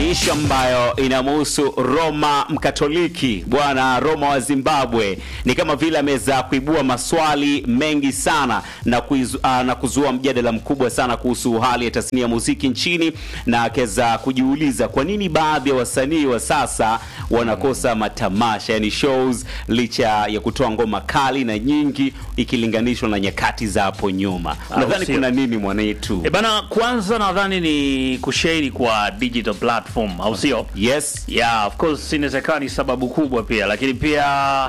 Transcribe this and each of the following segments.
ni ishu ambayo inamhusu Roma Mkatoliki, bwana Roma wa Zimbabwe. Ni kama vile ameweza kuibua maswali mengi sana na, kuizu, uh, na kuzua mjadala mkubwa sana kuhusu hali ya tasnia ya muziki nchini, na akaweza kujiuliza kwa nini baadhi ya wasanii wa sasa wanakosa matamasha, yani shows, licha ya kutoa ngoma kali na nyingi ikilinganishwa na nyakati za hapo nyuma. Unadhani sio? kuna nini mwanetu? E bana, kwanza nadhani ni kushare kwa digital platform, au sio? Yes. Yeah, of course inawezekana ni sababu kubwa pia, lakini pia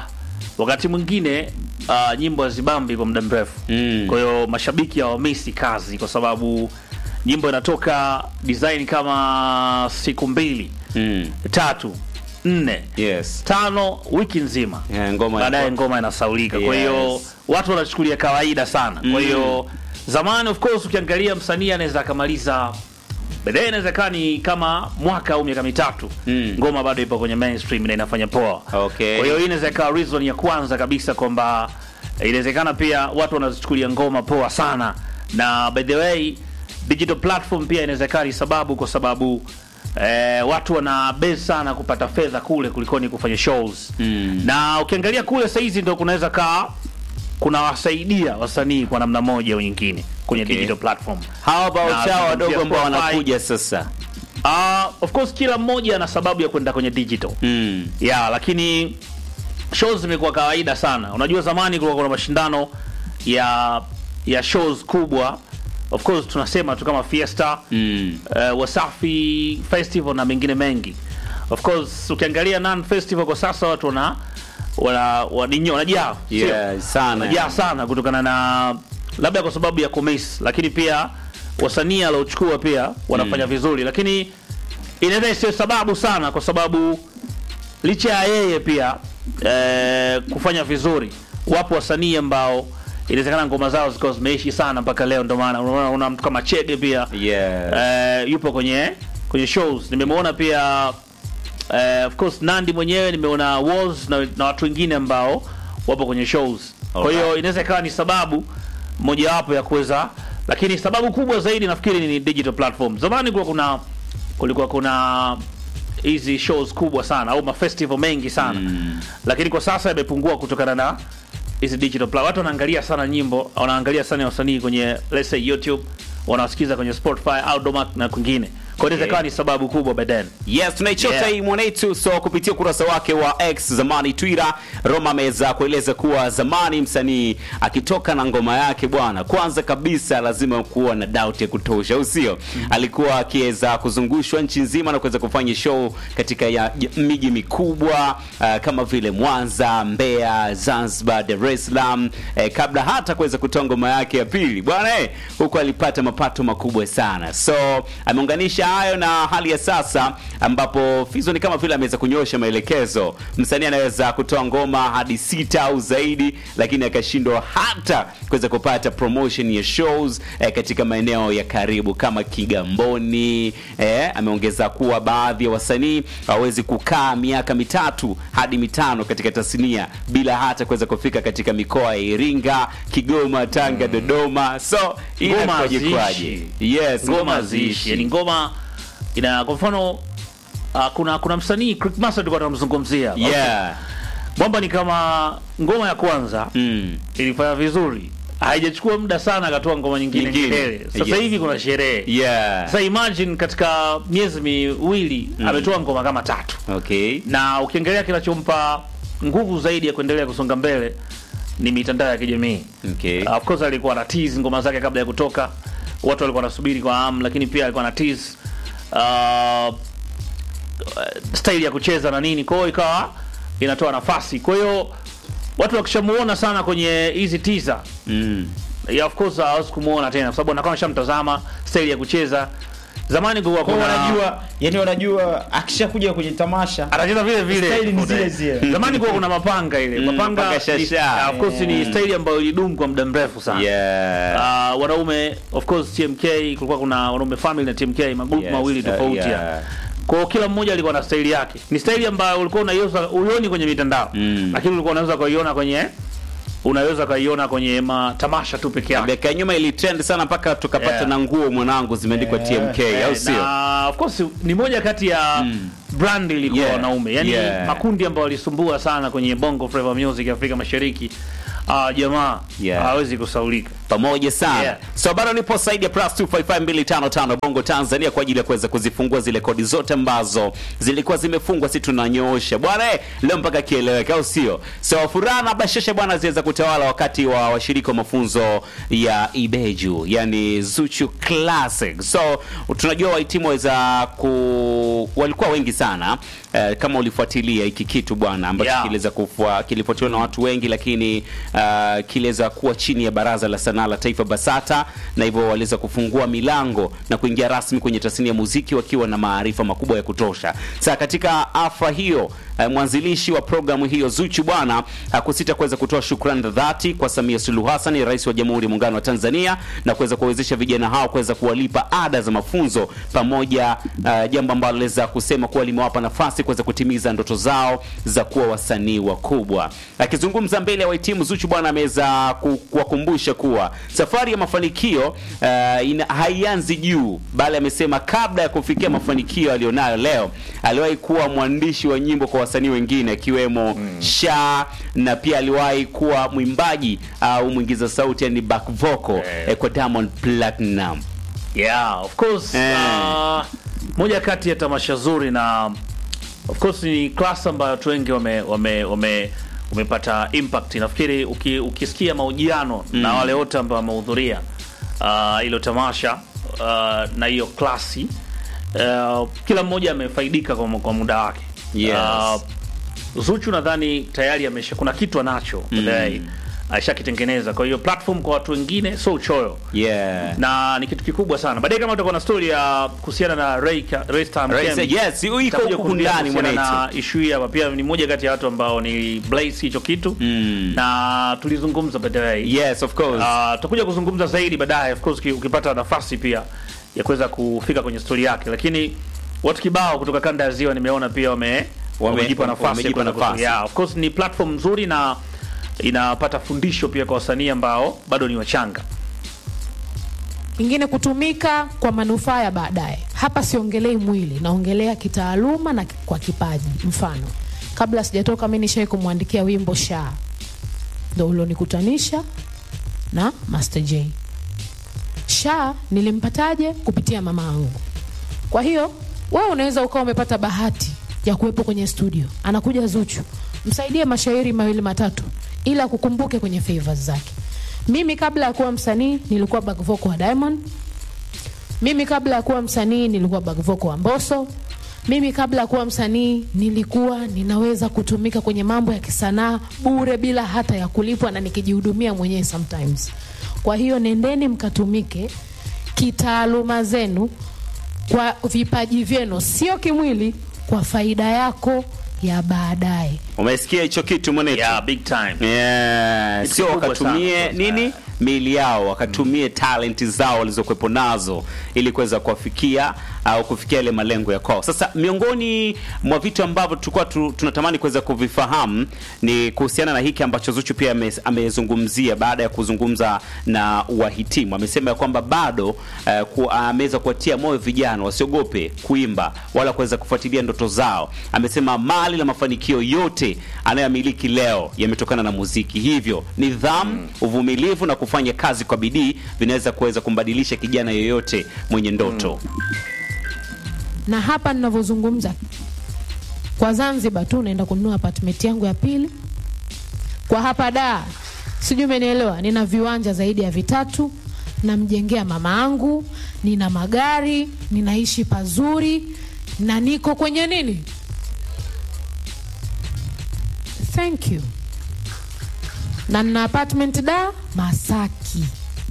wakati mwingine uh, nyimbo hazibambi kwa muda mrefu Mm. kwa hiyo mashabiki hawamisi kazi kwa sababu nyimbo inatoka design kama siku mbili Mm. tatu nne Yes. tano wiki nzima Yeah, ngoma baadaye inakuwa- ngoma inasaulika kwa hiyo Yes. watu wanachukulia kawaida sana kwa Mm. hiyo zamani of course ukiangalia msanii anaweza akamaliza baadaye inawezekana ni kama mwaka au miaka mitatu Mm. ngoma bado ipo kwenye mainstream na inafanya poa Okay. kwa hiyo hii inaweza ikawa reason ya kwanza kabisa kwamba eh, inawezekana pia watu wanazichukulia ngoma poa sana na by the way digital platform pia inawezekana ni sababu kwa sababu eh, watu wana base sana kupata fedha kule kulikoni kufanya shows Mm. na ukiangalia kule saizi ndo kunaweza kaa kunawasaidia wasanii kwa namna moja au nyingine kwenye Okay. digital platform hawa bao Na chao wadogo kupitia ambao Spotify. wanakuja sasa uh, of course kila mmoja ana sababu ya kwenda kwenye digital mm. ya lakini shows zimekuwa kawaida sana unajua zamani kulikuwa kuna mashindano ya ya shows kubwa of course tunasema tu kama fiesta Mm. uh, wasafi festival na mengine mengi of course ukiangalia non festival kwa sasa watu wana wana waninyo wanajaa sio? Yeah, sana. wanajaa sana kutokana na labda kwa sababu ya kumiss lakini pia wasanii aliochukua pia wanafanya vizuri lakini inaweza isiyo sababu sana kwa sababu licha ya yeye pia eh, kufanya vizuri wapo wasanii ambao inawezekana ngoma zao zikawa zimeishi sana mpaka leo ndio maana unaona una mtu kama chege pia Yeah. eh, yupo kwenye kwenye shows nimemwona pia eh, of course Nandi mwenyewe nimeona Woz na, na watu wengine ambao wapo kwenye shows kwa hiyo Alright. inaweza ikawa ni sababu mojawapo ya kuweza lakini sababu kubwa zaidi nafikiri ni digital platform zamani kulikuwa kuna kulikuwa kuna hizi shows kubwa sana au mafestival mengi sana Mm. lakini kwa sasa yamepungua kutokana na hizi digital pla- watu wanaangalia sana nyimbo wanaangalia sana wasanii kwenye let's say youtube wanawasikiza kwenye spotify au domac na kwingine kwa hiyo inaweza ikawa ni sababu kubwa by then Yes, tunaichota Yeah. hii mwanetu. So kupitia ukurasa wake wa X zamani Twitter, Roma ameweza kueleza kuwa zamani msanii akitoka na ngoma yake bwana, kwanza kabisa lazima kuwa na doubt ya kutosha, au sio? Alikuwa akiweza kuzungushwa nchi nzima na kuweza kufanya show katika ya, ya miji mikubwa uh, kama vile Mwanza, Mbeya, Zanzibar, Dar es Salaam eh, kabla hata kuweza kutoa ngoma yake ya pili bwana eh, huko alipata mapato makubwa sana. So ameunganisha hayo na hali ya sasa ambapo Fizo ni kama vile ameweza kunyosha maelekezo. Msanii anaweza kutoa ngoma hadi sita au zaidi, lakini akashindwa hata kuweza kupata promotion ya shows eh, katika maeneo ya karibu kama Kigamboni. Eh, ameongeza kuwa baadhi ya wasanii hawawezi kukaa miaka mitatu hadi mitano katika tasnia bila hata kuweza kufika katika mikoa ya Iringa, Kigoma, Tanga, Dodoma. So hii ngoma inakuwaje haziishi. kwaje? Yes, ngoma ziishi yani ngoma ina kwa mfano uh, kuna kuna msanii Crick Master tulikuwa tunamzungumzia Yeah. mwamba ni kama ngoma ya kwanza Mm. ilifanya vizuri haijachukua muda sana akatoa ngoma nyingine Nyingine. nyingine sasa Yes. hivi kuna sherehe Yeah. sasa imagine katika miezi miwili ametoa ngoma kama tatu Okay. na ukiangalia kinachompa nguvu zaidi ya kuendelea kusonga mbele ni mitandao ya kijamii Okay. Uh, of course alikuwa na tease ngoma zake kabla ya kutoka watu walikuwa wanasubiri kwa hamu lakini pia alikuwa na tease uh, style ya kucheza na nini kwa hiyo ikawa inatoa nafasi kwa hiyo watu wakishamuona sana kwenye hizi teaser Mm. yeah, of course hawezi kumuona tena kwa sababu anakuwa ameshamtazama style ya kucheza zamani kulikuwa Kwa kuna wanajua yani wanajua akishakuja kwenye tamasha anacheza vile vile Style ni zile zile. zamani kuwa kuna mapanga ile Mm, mapanga mapanga ni- shasha. of course ni style ambayo ilidumu kwa muda mrefu sana Yeah. Uh, wanaume of course TMK kulikuwa kuna wanaume family na TMK magrupu Yes, mawili uh, tofauti yeah. ya. Kwa hiyo kila mmoja alikuwa na staili yake. Ni staili ambayo ulikuwa unaiona uioni kwenye mitandao. Mm. Lakini ulikuwa unaweza kuiona kwenye unaweza ukaiona kwenye matamasha tu peke yake miaka ya nyuma ilitrend sana mpaka tukapata Yeah. na nguo mwanangu zimeandikwa Yeah. TMK au Eh, sio? na of course ni moja kati ya brand ilikuwa Yeah. wanaume yani Yeah. makundi ambayo walisumbua sana kwenye bongo flava music Afrika Mashariki uh, jamaa Yeah. hawezi kusaulika pamoja sana Yeah. so bado nipo saidi ya plus 255255 bongo tanzania kwa ajili ya kuweza kuzifungua zile kodi zote ambazo zilikuwa zimefungwa si tunanyoosha bwana eh, leo mpaka kieleweka au sio so furaha na bashasha bwana ziweza kutawala wakati wa washiriki wa mafunzo ya ibeju yani zuchu classic so tunajua wahitimu waweza ku walikuwa wengi sana eh, kama ulifuatilia hiki kitu bwana ambacho Yeah. kiliweza kufua kilifuatiliwa na watu wengi lakini uh, kiliweza kuwa chini ya baraza la sanaa la taifa basata na hivyo waliweza kufungua milango na kuingia rasmi kwenye tasnia ya muziki wakiwa na maarifa makubwa ya kutosha sasa katika afra hiyo uh, mwanzilishi wa programu hiyo zuchu bwana hakusita kuweza kutoa shukrani za dhati kwa samia suluhu hassan rais wa jamhuri ya muungano wa tanzania na kuweza kuwawezesha vijana hao kuweza kuwalipa ada za mafunzo pamoja uh, jambo ambalo aliweza kusema kuwa limewapa nafasi kuweza kutimiza ndoto zao za kuwa wasanii wakubwa akizungumza mbele ya wahitimu zuchu bwana ameweza ku- kuwakumbusha kuwa safari ya mafanikio uh, ina, haianzi juu bali amesema kabla ya kufikia mafanikio aliyonayo leo aliwahi kuwa mwandishi wa nyimbo kwa wasanii wengine akiwemo mm. sha na pia aliwahi kuwa mwimbaji au mwingiza sauti yani back vocal Eh. eh, kwa Diamond Platinum yeah of course Eh. uh, moja kati ya tamasha zuri na of course ni class ambayo watu wengi wame wame wame umepata impact nafikiri uki, ukisikia mahojiano na wale wote ambao wamehudhuria uh, hilo tamasha uh, na hiyo klasi uh, kila mmoja amefaidika kwa, kwa muda wake Yes. uh, Zuchu nadhani tayari amesha kuna kitu anacho mm. ashakitengeneza kwa hiyo platform kwa watu wengine so uchoyo yeah. na ni kitu kikubwa sana baadaye kama utakuwa na story ya kuhusiana na Ray Ka- Ray Star Ray Mkemi, Star, yes, iko nitakuja huku kuongea ndani kuhusiana mwanetu. na issue hii hapa pia ni moja kati ya watu ambao ni blaze hicho kitu Mm. na tulizungumza baadaye yes of course Ah, tutakuja kuzungumza zaidi baadaye of course uki- ukipata nafasi pia ya kuweza kufika kwenye story yake lakini watu kibao kutoka kanda ya ziwa nimeona pia wame wamejipa nafasi ya wamejipa kuweza nafasi. kutoa- yeah, of course ni platform nzuri na inapata fundisho pia kwa wasanii ambao bado ni wachanga ingine kutumika kwa manufaa ya baadaye. Hapa siongelei mwili, naongelea kitaaluma na kwa kipaji. Mfano, kabla sijatoka mimi nishai kumwandikia wimbo Sha, ndo ulionikutanisha na Master J. Sha nilimpataje? Kupitia mama yangu. Kwa hiyo wewe unaweza ukawa umepata bahati ya kuwepo kwenye studio, anakuja Zuchu, msaidie mashairi mawili matatu, ila kukumbuke kwenye favors zake. Mimi kabla ya kuwa msanii nilikuwa back vocal wa Diamond. Mimi kabla ya kuwa msanii nilikuwa back vocal wa Mbosso. Mimi kabla ya kuwa msanii nilikuwa ninaweza kutumika kwenye mambo ya kisanaa bure bila hata ya kulipwa na nikijihudumia mwenyewe sometimes. Kwa hiyo nendeni mkatumike kitaaluma zenu kwa vipaji vyenu, sio kimwili, kwa faida yako ya baadaye. umesikia hicho kitu mwanetu yeah, big time Yeah, Kitu sio kikubwa wakatumie sana. nini miili yao wakatumie talenti zao walizokuwepo nazo ili kuweza kuwafikia au kufikia ile malengo ya kwao. Sasa miongoni mwa vitu ambavyo tulikuwa tu, tunatamani kuweza kuvifahamu ni kuhusiana na hiki ambacho Zuchu pia ame- amezungumzia baada ya kuzungumza na wahitimu. Amesema ya kwamba bado uh, ku, ameweza kuwatia moyo vijana wasiogope kuimba wala kuweza kufuatilia ndoto zao. Amesema mali na mafanikio yote anayomiliki leo yametokana na muziki, hivyo nidhamu, uvumilivu na kufanya kazi kwa bidii vinaweza kuweza kumbadilisha kijana yoyote mwenye ndoto. na hapa ninavyozungumza kwa Zanzibar tu naenda kununua apartment yangu ya pili. Kwa hapa da, sijui umenielewa, nina viwanja zaidi ya vitatu, namjengea mama yangu, nina magari, ninaishi pazuri na niko kwenye nini, thank you, na nina apartment da Masaki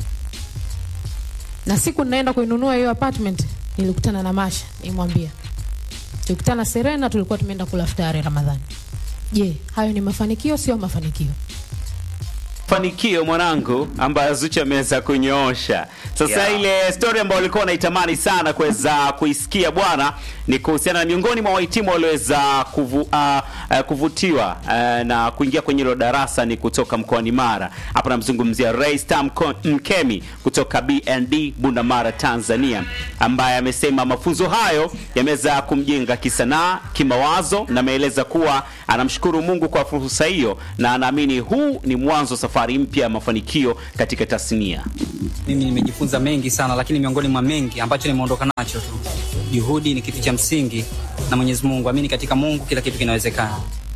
na siku ninaenda kuinunua hiyo apartment nilikutana na Masha, nimwambia tulikutana Serena, tulikuwa tumeenda kula futari Ramadhani. Je, hayo ni mafanikio? Sio mafanikio? mafanikio mwanangu ambayo Zuchu ameweza kunyoosha. Sasa Yeah. ile story ambayo ulikuwa unaitamani sana kuweza kuisikia bwana, ni kuhusiana na miongoni mwa wahitimu walioweza kuvu, uh, uh, kuvutiwa uh, na kuingia kwenye hilo darasa ni kutoka mkoani Mara. Hapa namzungumzia Raystam Ko- Mkemi kutoka BND Bundamara, Tanzania, ambaye amesema mafunzo hayo yameweza kumjenga kisanaa, kimawazo na ameeleza kuwa anamshukuru Mungu kwa fursa hiyo na anaamini huu ni mwanzo wa safari mpya ya mafanikio katika tasnia. Mimi nimejifunza mengi sana, lakini miongoni mwa mengi ambacho nimeondoka nacho tu, juhudi ni kitu cha msingi, na Mwenyezi Mungu, amini katika Mungu, kila kitu kinawezekana.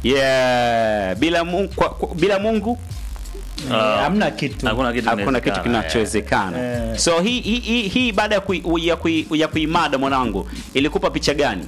Yeah, bila Mungu, kwa, kwa, bila Mungu Ah, hamna kitu hakuna kitu hakuna kitu kinawezekana, kinachowezekana. Eh. So hii hii hii, hii baada ya kui, ya, kui, ya kuimada mwanangu ilikupa picha gani?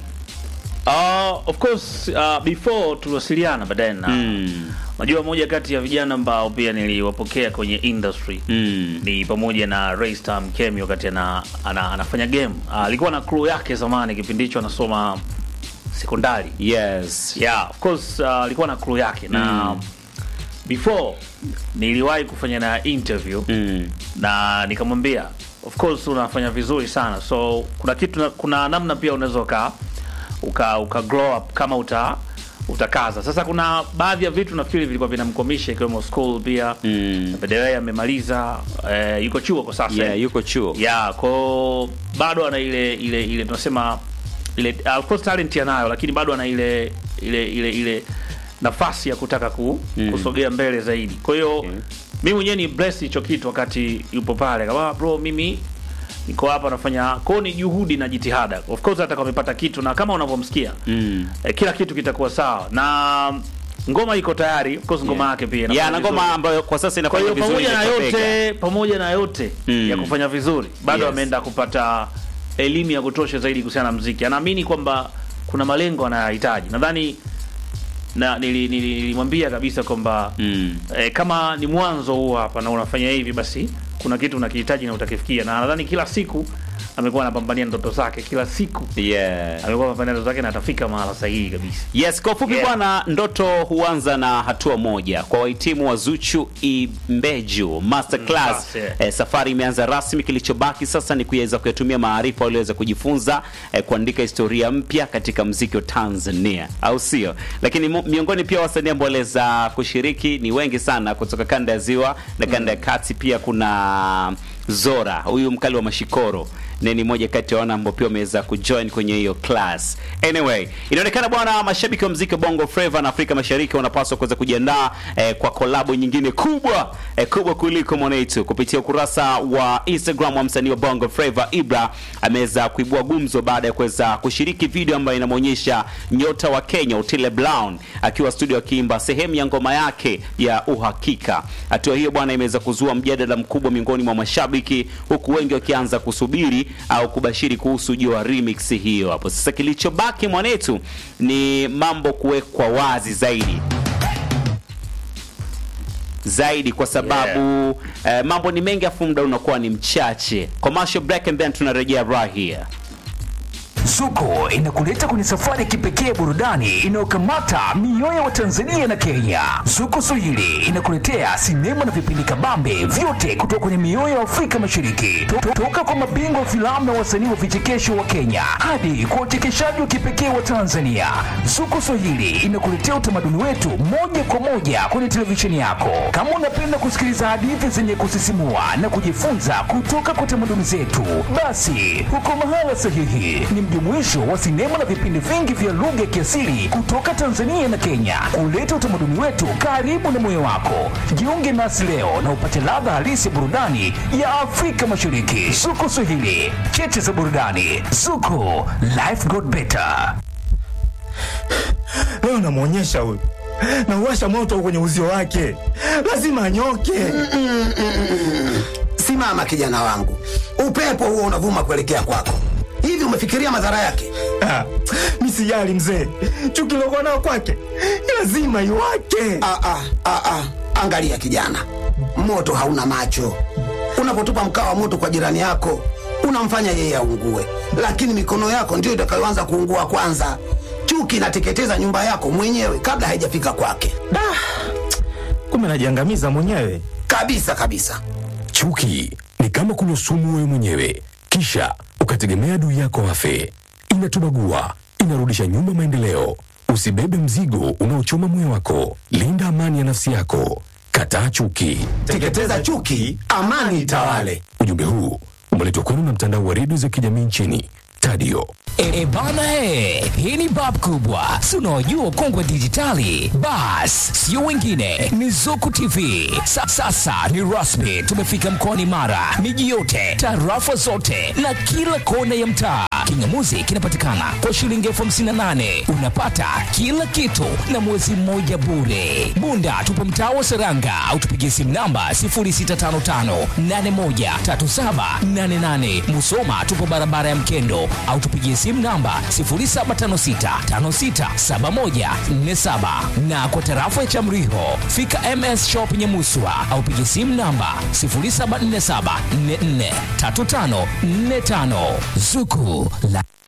Uh, of course uh, before tuliwasiliana baadaye na Mm. najua moja kati ya vijana ambao pia niliwapokea kwenye industry Mm. ni pamoja na Raystam Kemi wakati ana, ana, anafanya game Ah, alikuwa na crew yake zamani kipindi hicho anasoma sekondari Yes. yeah of course uh, alikuwa na crew yake na Mm. before niliwahi kufanya na interview Mm. na nikamwambia of course unafanya vizuri sana so kuna kitu kuna namna pia unaweza uka, uka uka grow up kama uta utakaza sasa kuna baadhi ya vitu nafikiri vilikuwa vinamkwamisha ikiwemo school pia Mm. baadaye amemaliza eh, yuko chuo kwa sasa Yeah, yuko chuo. yeah ko bado ana ile ile ile tunasema ile of course talent anayo lakini bado ana ile ile ile ile nafasi ya kutaka ku, Mm. kusogea mbele zaidi kwa hiyo Okay. mimi mwenyewe ni bless hicho kitu wakati yupo pale kama bro mimi niko hapa nafanya kwao ni juhudi na jitihada of course hata kama amepata kitu na kama unavyomsikia Mm. eh, kila kitu kitakuwa sawa na ngoma iko tayari of course ngoma yake pia Yeah, inafanya na ngoma vizuri. ambayo kwa sasa Kwa inafanya hiyo vizuri pamoja na inatopeka. yote pamoja na yote Mm. ya kufanya vizuri bado Yes. ameenda kupata elimu ya kutosha zaidi kuhusiana na mziki. Anaamini kwamba kuna malengo anayohitaji. Nadhani na nili- nili- nilimwambia kabisa kwamba Mm. eh, kama ni mwanzo huu hapa na unafanya hivi, basi kuna kitu unakihitaji na utakifikia, na nadhani kila siku amekuwa anapambania ndoto zake, kila siku Yeah. amekuwa anapambania ndoto zake na atafika mahala sahihi kabisa. Yes, kwa ufupi Yeah. bwana, ndoto huanza na hatua moja. Kwa wahitimu wa Zuchu Imbeju Masterclass, Class, yeah. eh, safari imeanza rasmi. Kilichobaki sasa ni kuweza kuyatumia maarifa walioweza kujifunza eh, kuandika historia mpya katika mziki wa Tanzania, au sio? Lakini mu- miongoni pia wasanii ambao waliweza kushiriki ni wengi sana kutoka kanda ya Ziwa na kanda ya Kati. Pia kuna Zora, huyu mkali wa mashikoro na ni moja kati ya wana ambao pia wameweza kujoin kwenye hiyo class. Anyway, inaonekana bwana, mashabiki wa mziki wa Bongo Flava na Afrika Mashariki wanapaswa kuweza kujiandaa eh, kwa kolabo nyingine kubwa eh, kubwa kuliko mwanetu. Kupitia ukurasa wa Instagram wa msanii wa Bongo Flava Ibra ameweza kuibua gumzo baada ya kuweza kushiriki video ambayo inamwonyesha nyota wa Kenya Otile Brown akiwa studio akiimba sehemu ya ngoma yake ya Uhakika. Hatua hiyo bwana imeweza kuzua mjadala mkubwa miongoni mwa mashabiki, huku wengi wakianza kusubiri au kubashiri kuhusu ujio wa remix hiyo hapo. Sasa kilichobaki mwanetu ni mambo kuwekwa wazi zaidi zaidi kwa sababu eh, mambo ni mengi afu muda unakuwa ni mchache. Commercial break and then tunarejea right here. Zuko inakuleta kwenye safari ya kipekee ya burudani inayokamata mioyo wa Tanzania na Kenya. Zuko Swahili inakuletea sinema na vipindi kabambe vyote kutoka kwenye mioyo ya Afrika Mashariki, To- to- toka kwa mabingwa wa filamu na wasanii wa vichekesho wa Kenya hadi kwa uchekeshaji wa kipekee wa Tanzania. Zuko Swahili inakuletea utamaduni wetu moja kwa moja kwenye televisheni yako. Kama unapenda kusikiliza hadithi zenye kusisimua na kujifunza kutoka kwa tamaduni zetu, basi huko mahala sahihi. Ni mjumuisho wa sinema na vipindi vingi vya lugha ya kiasili kutoka Tanzania na Kenya, kuleta utamaduni wetu karibu na moyo wako. Jiunge nasi leo na upate ladha halisi ya burudani ya Afrika Mashariki. Zuko Swahili, cheche za burudani. Zuko, life got better. leo namwonyesha huyu nauwasha moto kwenye uzio wake lazima anyoke Simama kijana wangu, upepo huo unavuma kuelekea kwako. Hivi umefikiria madhara yake? Ah, mi sijali mzee chuki lokuwa nao kwake lazima iwake Ah, ah, ah, ah. Angalia kijana, moto hauna macho. Unapotupa mkaa wa moto kwa jirani yako, unamfanya yeye aungue, lakini mikono yako ndiyo itakayoanza kuungua kwanza. Chuki inateketeza nyumba yako mwenyewe kabla haijafika kwake, kumbe najiangamiza mwenyewe kabisa kabisa. Chuki ni kama kunywa sumu wewe mwenyewe, kisha ukategemea adui yako afe. Inatubagua, inarudisha nyuma maendeleo. Usibebe mzigo unaochoma moyo wako. Linda amani ya nafsi yako. Kataa chuki. Teketeza chuki, amani itawale. Ujumbe huu umeletwa kwenu na mtandao wa redio za kijamii nchini Tadio. E bana he, hii ni bab kubwa, si unaojua ukongwe dijitali. Bas, sio wengine, ni Zuku TV. Sa, sasa ni rasmi, tumefika mkoani Mara, miji yote, tarafa zote na kila kona ya mtaa. Kingamuzi kinapatikana kwa shilingi elfu hamsini na nane unapata kila kitu na mwezi mmoja bure. Bunda tupo mtaa wa Seranga au tupigie simu namba 0655813788. Musoma tupo barabara ya Mkendo au tupigie simu namba 0756567147 na kwa tarafa ya Chamriho fika MS Shop Nyamuswa au pigie simu namba 0747443545 Zuku la